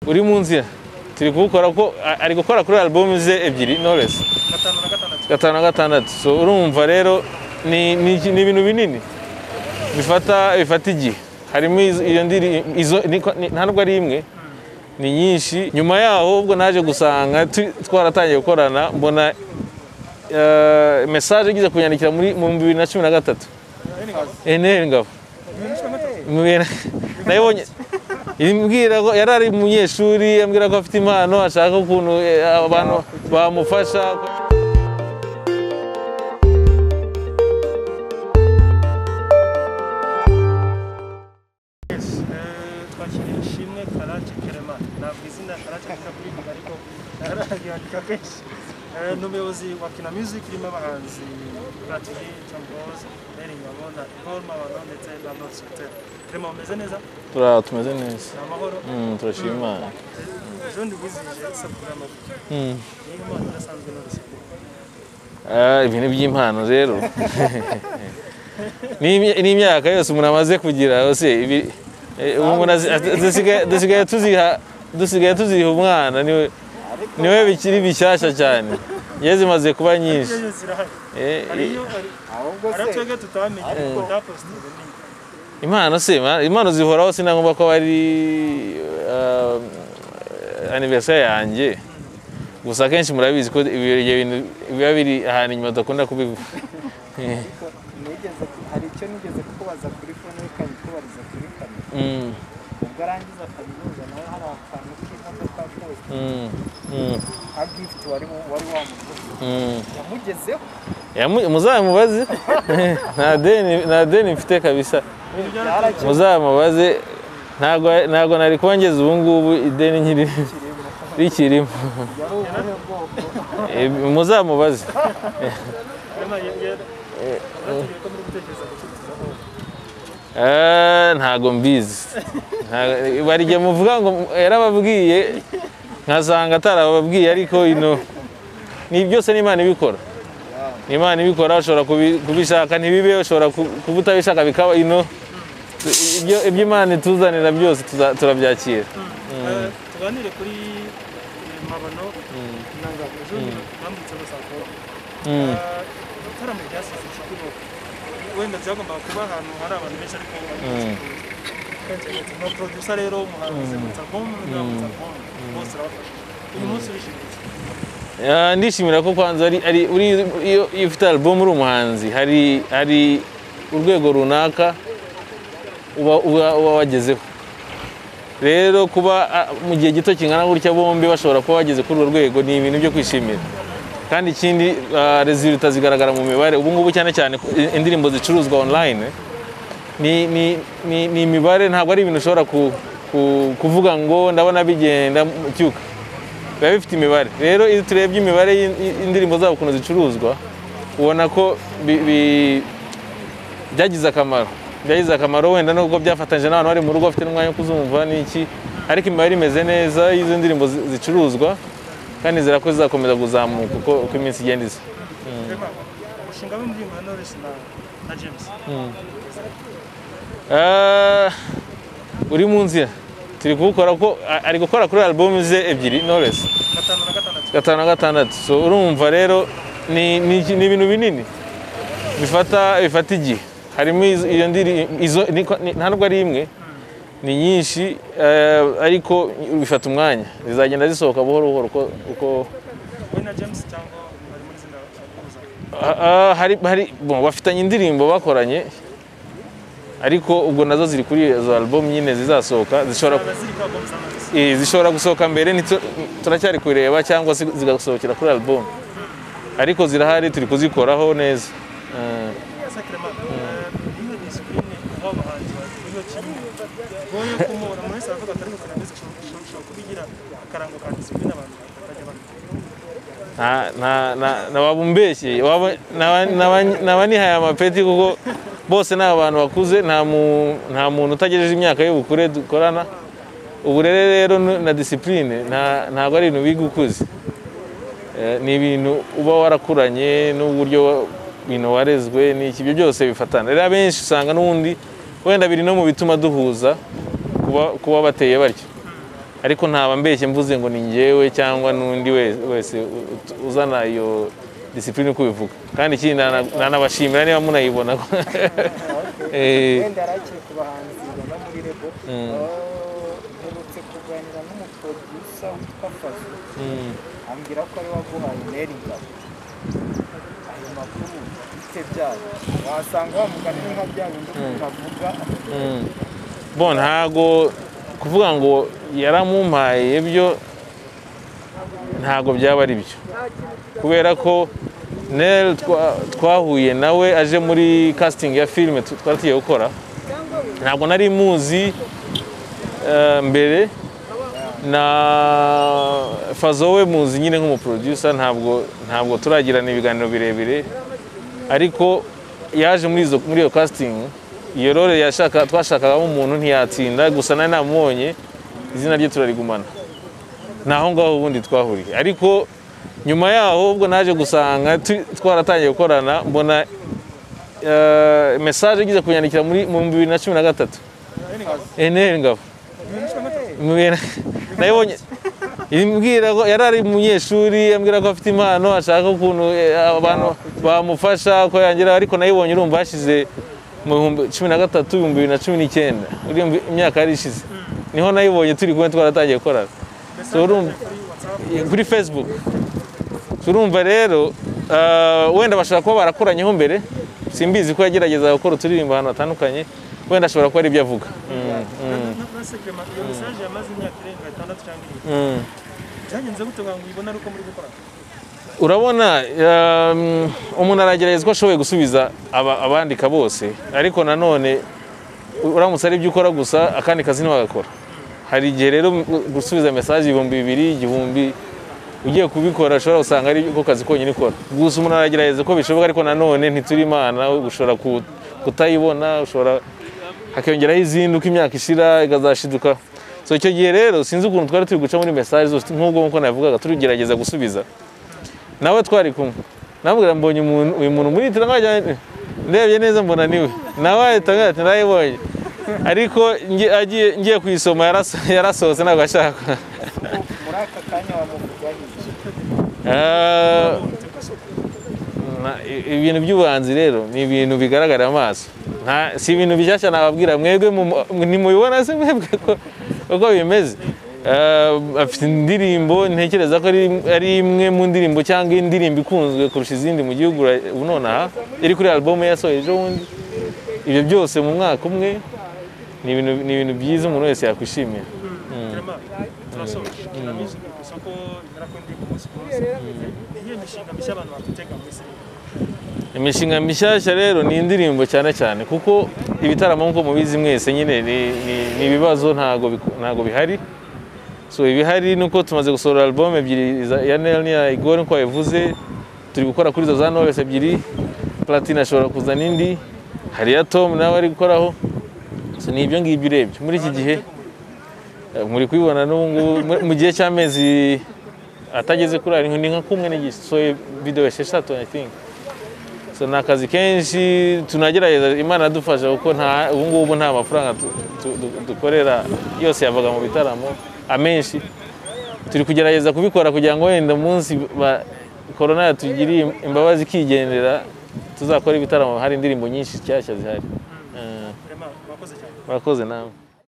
uri mu nzira turi kuwukora ko a- ari gukora kuri album ze ebyiri knowless gatanu na gatandatu gatanu na gatandatu so urumva rero ni ni iki- ni ibintu binini bifata bifata igihe harimo izo- iyo ndiri izo ni- ni- nta nubwo ari imwe ni nyinshi nyuma yaho ubwo naje gusanga tu- twaratangiye gukorana mbona eh, message igize kunyandikira muri mu bihumbi bibiri na cumi na gatatu eneri ngabo Mbwira- nayibonye imbwira ko yari ari umunyeshuri ambwira ko afite impano ashaka ukuntu eh, abantu bamufasha twakiriye ishimwe karake kerema ntabwo izina karake kikavuga ariko naragihakika kenshi Eh, ni umuyobozi wa kina music urimo abahanzi platini chamboz meri ngabo na paul mabano ndetse na north hotel kerema umeze neza turara tumeze neza ni amahoro Mm, turashima imana Eh, ejo ndibuzije isabukuru y'amavuko Mm. niyo mpano idasanzwe north Ah, ibintu by'impano rero Ni imya- ni imyaka yose umuntu amaze kugira yose ibi- eh, ubu umuntu azi- azi- dusigaye- dusigaye tuziha dusigaye tuziha umwana niwe niwe bikiri bishyashya cyane yewe zimaze kuba nyinshi iyo zirahari Eh, hari iyo hari hari twebwe tutamenye tutapositinga ni impano se ma- impano zihoraho sinagomba ko ari ah, anniversaire yanjye gusa akenshi murabizi ko ibi- ibyo bintu biba biri ahantu inyuma dukunda kubivuga nigeze hari icyo nigeze kukubaza kuri fone ikabikubariza kuri kamera Mm, ubwo arangiza kaminuza nawe hari akantu k'imodoka kaposita mm, mm, ka gifuti wari wa- wari wamuguze mm. yamugezeho Yamu- muzamubaze nta deni nta deni mfite kabisa yarakiriye muzamubaze ntago ntago nari kongeza ubu ngubu ideni nkiri rikirimo yari ubuhe bwoko Eh, muzamubaze kerema yari aratubwiye ko muri gutekereza gucuruza aho Eh, ntago mbizi Nta- bari igihe muvuga ngo yarababwiye nkasanga atarababwiye ariko ino ni byose ni Imana ibikora ni Imana ibikora ushobora kubi- kubishaka ntibibe ushobora ku- kuba utabishaka bikaba ino ibyo ibyo Imana ituzanira byose tuza- turabyakira Eh, tuganire kuri eh, mabano na ngabo ejo bambutse basanga Mm. igitaramo ryasize inshuti wenda byagombaga kuba ahantu hari abantu benshi ariko na producer rero umuhanzi yambutse album undi yambutse album bose urabafasha uyu munsi urishimiye iki? Ah, ndishimira ko kwanza ari ari uri iyo iyo ufite album uri umuhanzi hari hari urwego runaka uba uba uba wagezeho rero kuba ah, mu gihe gito kingana gutya bombi bashobora kuba bageze kuri urwo rwego ni ibintu byo kwishimira kandi ikindi ah, resulta zigaragara mu mibare ubu ngubu cyane cyane eh, indirimbo zicuruzwa online ni, ni, ni, ni imibare ntabwo ari ibintu ushobora ku, ku, kuvuga ngo ndabona bigenda mu cyuka biba bifite imibare rero iyo turebye imibare y'in- y'indirimbo zabo ukuntu zicuruzwa ubona ko bi- bi- byagize akamaro byagize akamaro wenda nubwo byafatanyije n'abantu bari mu rugo bafite n'umwanya wo kuzumva n'iki ariko imibare imeze neza y'izo ndirimbo zi- zicuruzwa kandi nizera ko zizakomeza kuzamuka uko uko iminsi igenda iza Kerema, umushinga w'indirimbo ya Knowless na- na James Ah, uri mu nzira turi kuwukora ko a- ari gukora kuri album ze ebyiri knowless gatanu na gatandatu gatanu na gatandatu so urumva rero ni ni iki- ni ibintu binini bifata bifata igihe harimo izo- iyo ndiri izo ni ko- ni- nta nubwo ari imwe ni nyinshi eh, ariko bifata umwanya zizagenda zisohoka buhoro buhoro uko- uko we na James cyangwa bari muri izina bahuzanya Ah, ah, hari hari bon, bafitanye indirimbo bakoranye ariko ubwo nazo ziri kuri izo album nyine zizasohoka zishobora zaba ziri kwa bombi z'amaraso Eh, zishobora gusohoka mbere nitu- turacyari kureba cyangwa se zigasohokera kuri album ariko zirahari turi kuzikoraho neza Eh, sakirema niyo disipurine w'abahanzi baziho kimwe goye kumubona umuntu wese aravuga atari gukora ndetse ushobora kubigira akarango ka disipurine abantu bakajya bakora nta- nta- nta- naba umbeshye waba- naba- naba- naba nihaye amapeti kuko bose ni abantu bakuze nta mu- nta muntu utagejeje imyaka y'ubukure dukorana uburere rero nu- na disipurine ntabwo ari ibintu biga ukuze Eh, ni ibintu uba warakuranye n'uburyo wa- ibintu warezwe n'iki ibyo byose bifatana rero abenshi usanga n'ubundi wenda biri no mu bituma duhuza kuba kuba bateye batyo ariko ntaba mbeshye mvuze ngo ni njyewe cyangwa n'undi wese wese u- uzana iyo disipurine uko ubivuga kandi ikindi nana- nanabashimira niba munayibona Eh, wenda arakiye ku bahanzi baba muri rebo mperutse kuganira n'umuprodusa witwa fazu mm, ambwira ko ari waguhaye neri ngabo ayo makuru bite byabo wasanga wa mugani ni nka bya bindi umuntu avuga mm. bo ntago kuvuga ngo yaramumpaye ibyo ntago byaba ari byo kubera ko Nel twa- twahuye nawe aje muri casting ya filime tu- twari tugiye gukora ntabwo nari muzi eh, mbere na fazo we muzi nyine nk'umuproducer ntabwo ntabwo turagirana ibiganiro birebire ariko yaje muri izo muri iyo casting iyo role yashaka twashakagamo umuntu ntiyatsinda gusa nari namubonye izina rye turarigumana naho ngaho ubundi twahuriye ariko nyuma yaho ubwo naje gusanga tu- twaratangiye gukorana mbona eh, message igeze kunyandikira muri mu bihumbi bibiri na cumi na gatatu eneri ngabo Mu bihumbi bibiri na- nayibonye imbwira ko yari ari umunyeshuri ambwira ko afite impano ashaka ukuntu eh, abantu bamufasha ko yangira ariko nayibonye urumva hashize mu bihumbi cumi na gatatu ibihumbi bibiri na cumi n'icyenda urumva imyaka yari ishize niho nayibonye turi kumwe twaratangiye gukorana So, urumva kuri facebook turumva rero eh, wenda bashobora kuba barakoranyeho mbere simbizi ko yagerageza gukora uturirimbo ahantu hatandukanye wenda ashobora kuba ari ibyo avuga Mm, iyo mesaje yamaze imyaka irenga itandatu cyangwa irindwi mm. byagenze gute ngo uyibone ari uko muri gukora urabona um, umuntu aragerageza uko ashoboye gusubiza aba- abandika bose ariko nanone uramutse ari ibyo ukora gusa akandi kazi ntiwagakora hari igihe rero gu- gusubiza mesaje ibihumbi bibiri igihumbi ugiye kubikora ushobora gusanga ari ko kazi konyine ukora gusa umuntu aragerageza uko bishoboka ariko nanone ntituri imana ushobora ku- kutayibona ushobora hakiyongeraho izindi uko imyaka ishira ikazashiduka so icyo gihe rero sinzi ukuntu twari turi guca muri mesaje zose nk'ubwo nk'uko nabivugaga turigerageza gusubiza nawe twari kumwe namubwira mbonye umuntu uyu muntu muri turangajyanye ndebye neza mbona niwe nawe ahita ambwira ati ndayibonye ariko ngi- agiye- ngiye kuyisoma yaraso- yarasohotse ntabwo ashaka muri aka kanya wamuvugaho iki Eh, na- i- ibintu by'ubuhanzi rero ni ibintu bigaragarira amaso Nta- si ibintu bishyashya nababwira mwebwe mu- ntimubibona se mwebwe ko- uko bimeze Eh, afite indirimbo ntekereza ko ari- ari imwe mu ndirimbo cyangwa indirimbo ikunzwe kurusha izindi mu gihugu ra- ubu nonaha iri kuri album yasohoye ejo bundi ibyo byose mu mwaka umwe ni ibintu- ni ibintu byiza umuntu wese yakwishimira Clement, turasoje turabizi ku isoko bigera kuri ku munsi ku munsi niyo mishinga mishya abantu bakutega muri serivisi imishinga mishyashya rero ni indirimbo cyane cyane kuko ibitaramo nk'uko mubizi mwese nyine ni- ni- ni ibibazo ntago biku- ntago bihari so ibihari ni uko tumaze gusohora album ebyiri za- ya Nel n'iya Igor nk'uko yabivuze turi gukora kuri izo za Knowless ebyiri Platini ashobora kuzana indi hari iya Tom nawe ari gukoraho so ni ibyo ngibyo urebye muri iki gihe eh, muri kubibona n'ubu ngubu mu- mu gihe cy'amezi atageze kuri ariko ni nka kumwe n'igice so video esheshatu I think so ni akazi kenshi tunagerageza imana adufasha kuko nta ubu ngubu nta mafaranga tu- tu- du- dukorera yose yavaga mu bitaramo amenshi turi kugerageza kubikora kugira ngo wenda umunsi ba- korona yatugiriye imbabazi ikigendera tuzakora ibitaramo hari indirimbo nyinshi nshyashya zihari Eh, Clement, murakoze cyane murakoze nawe